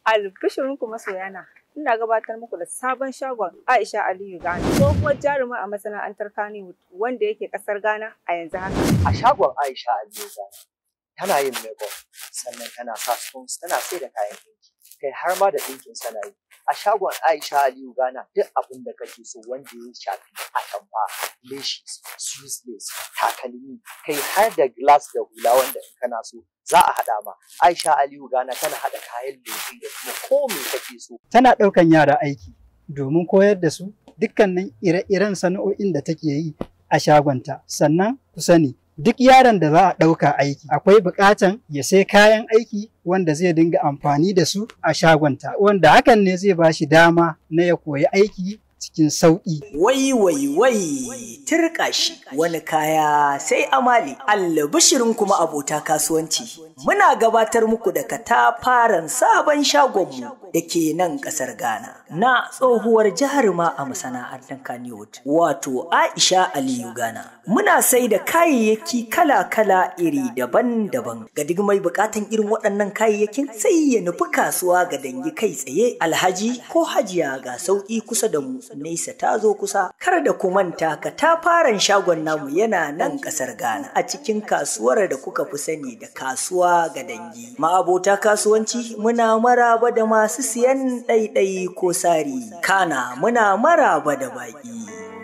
Albishirinku masoyana, ina gabatar muku da sabon shagon Aisha Aliyu Ghana, tsohuwar jaruma a masana'antar Kannywood wanda yake kasar Ghana a yanzu haka. A shagon Aisha Aliyu Ghana tana yin makeup sannan tana sa stones tana sai da kayan ɗinki kai har ma da ɗinkin sana yi. A shagon Aisha Aliyu Ghana duk abin da kake so wanda ya shafi atamfa, lashes, Swiss lace, takalmi, kai har da glass da hula wanda in kana so za a haɗa ma. Aisha Aliyu Ghana tana haɗa kayan lefe da kuma ko me kake so. Tana ɗaukan yara aiki domin koyar da su dukkanin ire-iren sana'o'in da take yi a shagonta. Sannan ku sani duk yaron da za a ɗauka aiki akwai buƙatan ya sai kayan aiki wanda zai dinga amfani da su a shagonta wanda hakan ne zai ba shi dama na ya koyi aiki cikin sauƙi. Wai wai wai turka shi wani kaya sai amali albishirin kuma abota kasuwanci. Muna gabatar muku da katafaren sabon shagonmu da ke nan ƙasar Ghana na tsohuwar jaruma a masana'antar Kannywood wato Aisha Aliyu Ghana. Muna sai da kayayyaki kala-kala iri daban-daban ga duk mai buƙatan irin waɗannan kayayyakin sai ya nufi kasuwa ga dangi kai tsaye alhaji ko hajiya ga sauƙi kusa da mu nesa ta zo kusa kar da ku manta ka ta faran shagon namu yana nan kasar Ghana a cikin kasuwar da kuka fi sani da kasuwa ga dangi ma'abota kasuwanci muna maraba da masu siyan ɗaiɗai ko sari kana muna maraba da baƙi